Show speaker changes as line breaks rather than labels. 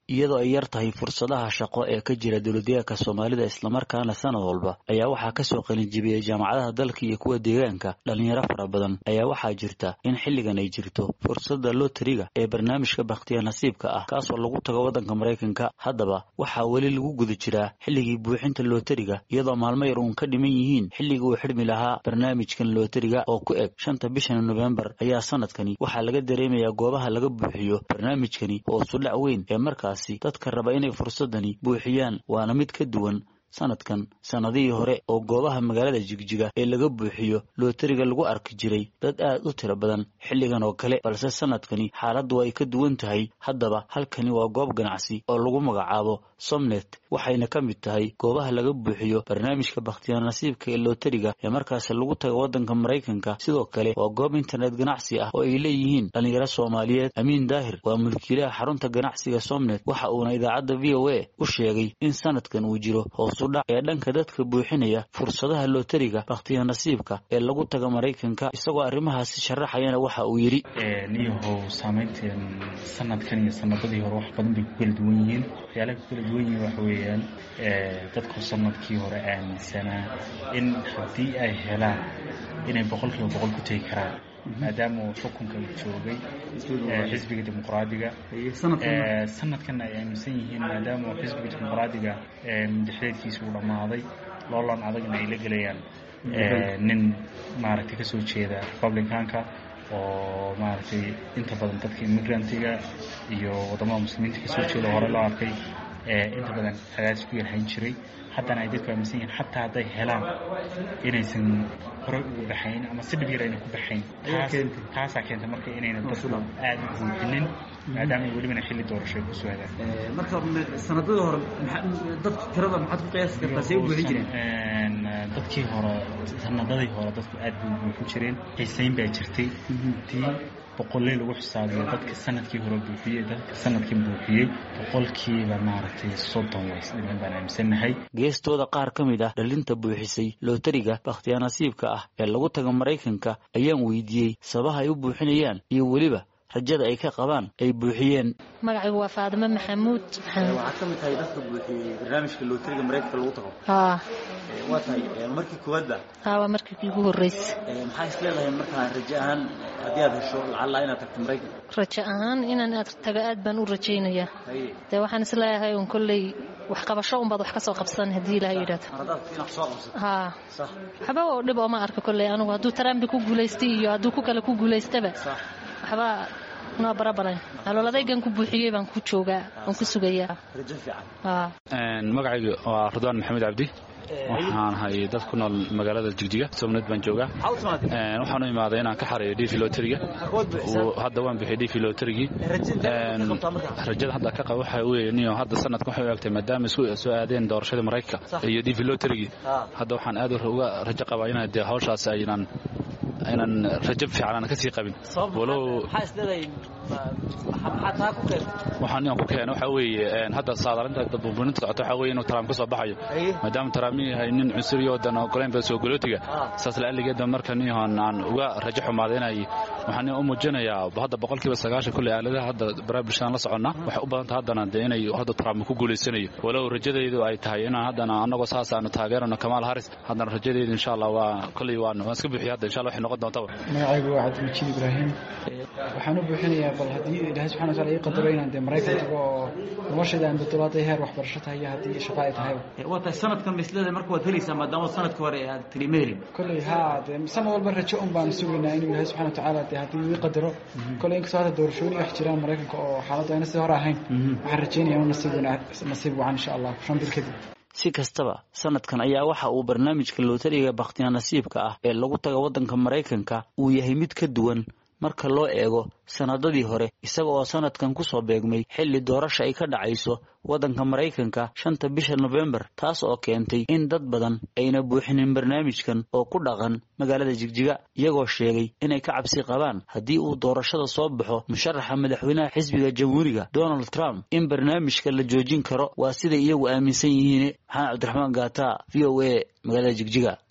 iyadoo ay yar tahay fursadaha shaqo ee ka jira dowladdeegaanka soomaalida islamarkaana sanad walba ayaa waxaa kasoo qalinjibiyey jaamacadaha dalka iyo kuwa deegaanka dhalinyaro fara badan ayaa waxaa jirta in xilligan ay jirto fursadda lotariga ee barnaamijka bakhtiya nasiibka ah kaasoo lagu tago waddanka maraykanka haddaba waxaa weli lagu guda jiraa xilligii buuxinta lotariga iyadoo maalmo yar uun ka dhiman yihiin xilligii uu xidhmi lahaa barnaamijkan lotariga oo ku eg shanta bishan nofembar ayaa sanadkani waxaa laga dareemayaa goobaha laga buuxiyo barnaamijkani hoosudhac weyn ee markaasi dadka raba inay fursadani buuxiyaan waana mid ka duwan sanadkan sannadihii hore oo goobaha magaalada jigjiga ee laga buuxiyo lootariga lagu arki jiray dad aad u tiro badan xilligan oo kale balse sanadkani xaaladdu ay ka duwan tahay haddaba halkani waa goob ganacsi oo lagu magacaabo somnet waxayna ka mid tahay goobaha laga buuxiyo barnaamijka bakhtiya nasiibka ee lootariga ee markaasi lagu taga waddanka maraykanka sidoo kale waa goob internet ganacsi ah oo ay leeyihiin dhalinyaro soomaaliyeed amiin daahir waa mulkiilaha xarunta ganacsiga somnet waxa uuna idaacadda v o a u sheegay in sanadkan uu jiro hoos ee dhanka dadka buuxinaya fursadaha lootariga bakhtiya nasiibka ee lagu taga maraykanka isagoo arrimahaasi sharaxayana waxa uu yidhi
niyahow saamaynteen sanadkan iyo sanadadii hore wax badan bay ku kala duwan yihiin waxyaalaha ku kala duwan yihiin waxa weeyaan dadku sanadkii hore aaminsanaa in haddii ay helaan inay boqolkiiba boqol ku tegi karaan maadaama uu xukunka joogay xisbiga dimuqraadiga sanadkan ay aaminsan yihiin maadaama uu xisbiga dimuqraadiga madaxdeedkiisa uu dhammaaday loolan adagna ay la gelayaan nin maaragtay kasoo jeeda republicanka oo maaragtay inta badan dadka immigrantiga iyo waddamada muslimiinta kasoo jeeda hore loo arkay inta badan cadaadis ku yarhayn jiray haddana ay dadku aaminsan yihiin xataa hadday helaan inaysan horey ugu baxayn ama si dhib yar ayna ku baxayn taasaa keenta marka inayna dadku aada u buuxinin maadaama welibana xilli doorasho ay ku soo hadaan
marka sanadadii hore dadku tirada maxaad ku qiyaasi kartaa say u buuxin jireen
dadkii hore sanadadii hore dadku aad bay u buuxin jireen xiisayn baa jirtay tii boqolley lagu xisaabiyo dadka sanadkii hore buuxiyey dadka sanadkan buuxiyey boqolkiiba maaragtay soddon ways dhiman baan aaminsannahay
geestooda qaar ka mid ah dhalinta buuxisay lootariga bakhtiya nasiibka ah ee lagu taga maraykanka ayaan weydiiyey sabaha ay u buuxinayaan iyo weliba rajada ay ka qabaan ay buuxiyeen
magacaygu waa faadimo maxamuud
waxaad ka mid tahay dadka buuxiyey barnaamijka lootariga maraykanka lagu tago
haa
waa tahay markii koowaadba
haa waa markii iigu horreysa
maxaa is leedahay markaa rajo ahaan haddii aad hesho lacalla inaad tagto maraykanka
rajo ahaan inaan aad tago aad baan u rajaynayaa dee waxaan is leeyahay un kolley wax qabasho unbaad wax ka soo qabsan haddii ilaha yidhahdo haa waxba oo dhib ooma arka kolley anigu hadduu tarambi ku guulaystay iyo hadduu ku kale ku guulaystaba waxba noo barabaran aloladaygan ku buuxiyey baan ku joogaa waan ku sugayaa
magacaygu waa ridwaan maxamed cabdi waxaan ahay dad ku nool magaalada jigjiga somnad baan joogaa waxaan u imaaday inaan ka xareeyo dv loteriga hadda waan bixiyay dv loterigii rajada hadda ka qaba waxa weye niyo hadda sanadka waxay u egtay maadaama isku soo aadeen doorashada maraykanka iyo dv loterigii hadda waxaan aad uga rajo qabaa inaa dee hawshaas aynaan aynan rajo fiican aan kasii qabin walow waxaan inaan ku keeno waxa weeye hadda saadalinta dadbuubuninta socota waxa weye inuu taraam ka soo baxayo maadaama taraam yahay nin cunsuriya wadan ogoleynba soo galootiga saas la'aligeeda marka niyahan aan uga rajo xumaaday inay waxaan u muujinayaa hadda boqolkiiba sagaashan kulley aaladaha hadda barnaamijkan la soconnaa waxay u badanta haddana dee inay hadda taraam ku guulaysanayo walow rajadaydu ay tahay inaan haddana annagoo saas aanu taageerano kamaal haris haddana rajadaydu insha allah waa kolley waan waan iska buuxiya hadda insha allah waxay noqon doontaba
magacaygu waa cabdilmajiid ibraahim waxaan u buuxinayaa bal haddii ilaahay subxana wataala ii qadaro inaan dee maraykan tago oo noloshayda aan badolaada heer waxbarasho tahay iyo haddii shaqo ay tahayba
waa tahay sanadkan misleeda marka waad helaysaa maadaama sanadka hore aad tiri ma helin
kolley haa dee sanad walba rajo un baan sugaynaa inuu ilaahay subxana watacaala dee haddii ii qadaro kolley inkastoo hadda doorashooyin wax jiraan maraykanka oo xaaladdu ayna sidii hore ahayn waxaan rajaynaya inu nasiib nasiib wacan insha allah shan bil kadib
si kastaba sanadkan ayaa waxa uu barnaamijka lootariga bakhtiya nasiibka ah ee lagu taga waddanka maraykanka uu yahay mid ka duwan marka loo eego sanadadii hore isaga oo sanadkan ku soo beegmay xilli doorasha ay ka dhacayso waddanka maraykanka shanta bisha nofembar taas oo keentay in dad badan ayna buuxinin barnaamijkan oo ku dhaqan magaalada jigjiga iyagoo sheegay inay ka cabsi qabaan haddii uu doorashada soo baxo musharaxa madaxweynaha xisbiga jamhuuriga donald trump in barnaamijka la joojin karo waa siday iyagu aaminsan yihiin maxamed cabdiraxmaan gaata v o a magaalada jigjiga